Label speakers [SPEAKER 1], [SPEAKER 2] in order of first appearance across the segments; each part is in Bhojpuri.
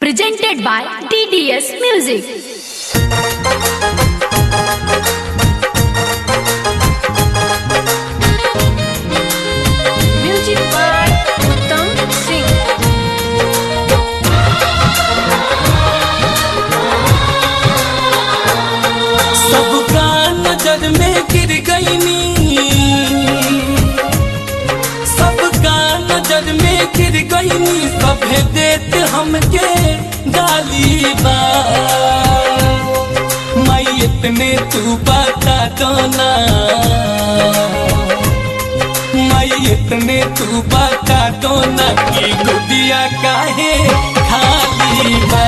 [SPEAKER 1] presented by TDS Music. Music by Uttam Singh.
[SPEAKER 2] सबका नजर में गिर गई नी सबका नजर में गिर गई नी सभे देते हमके गाली बा मैयत ने तू बता दो ना मैयत ने तू बता दो ना कि गुदिया काहे खाली बा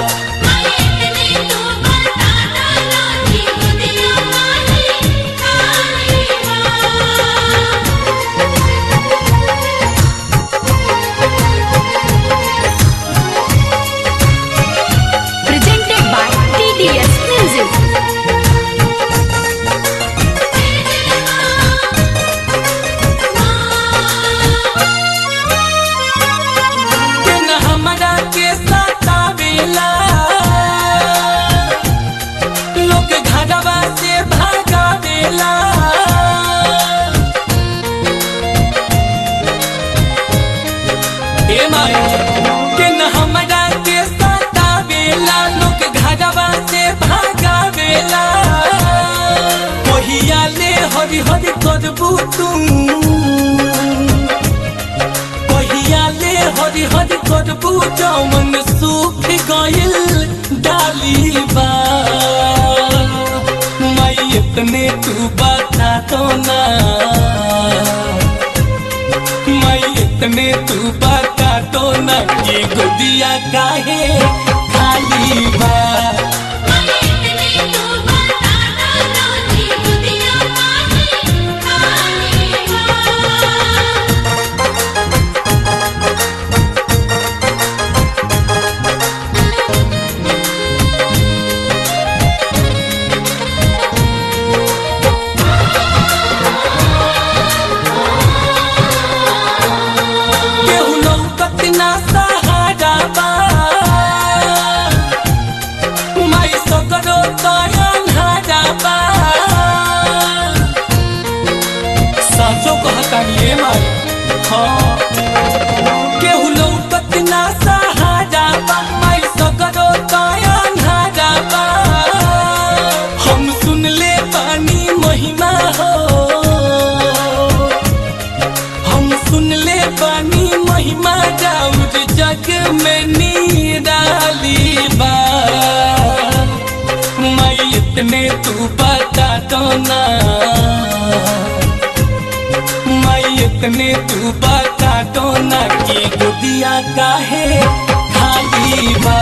[SPEAKER 1] Presented by TDS Music.
[SPEAKER 2] के न हमरा के सतावेला लोग घरवा से भागावेला ए माई के न हमरा के सतावेला लोग घरवा से भागावेला कहिया ले हरि हरि करबू तू कहिया ले हरि हरि करबू जौन सूख गइल डाली बा मैयत ने तू बता दो ना मैयत ने तू बता दो ना कि गुदिया काहे खाली बा केहू लौकत ना सहारा बा माई सकरो तयन हारा बा साचो कहतानी ए माई हाँ केहू लौकत ना सहारा बा माई सकरो तयन हारा बा हम सुन ले पानी महिमा हो हम सुन ले पानी महिमा जाऊर जग में निराली बा मैयत ने तू बता दो ना मैयत ने तू बता दो ना कि गुदिया काहे खाली बा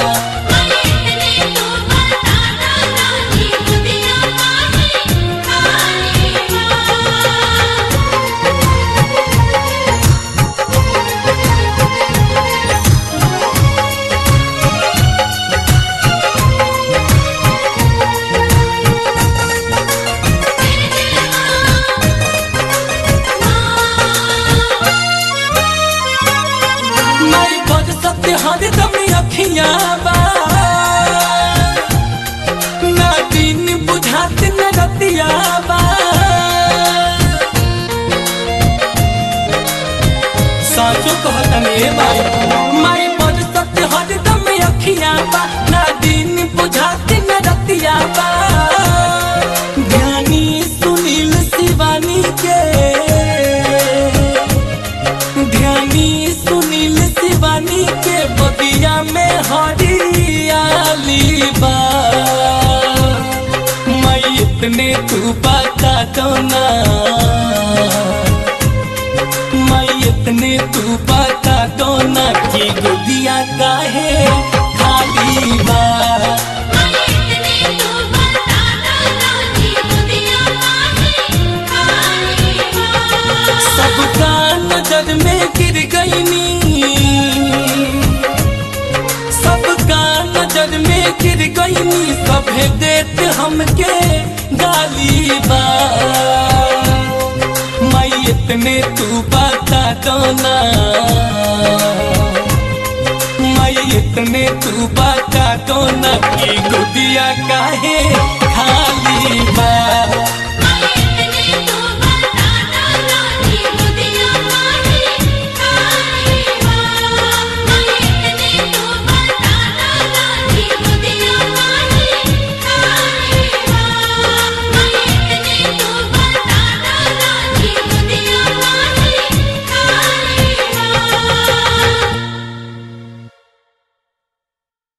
[SPEAKER 2] माई बद सत्य हर दम अखियां बा ना दिन बुझात न रतिया बा साचो कहतनी ए माई माई बद सत्य हर दम अखियां बा ना दिन बुझात न रतिया बा ज्ञानी सुनील शिवानी के ध्यानी सुनील शिवानी के बगिया में हरियाली बा मैयत ने तू बता दो ना मैयत ने तू बता दो ना कि गुदिया काहे खाली बा सबका नजर में गिर गई नी सबका नजर में गिर गई नी सभे देते हमके गाली बा मैयत ने तू बता दो ना मैयत इतने तू बता दो न कि गुदिया काहे खाली बा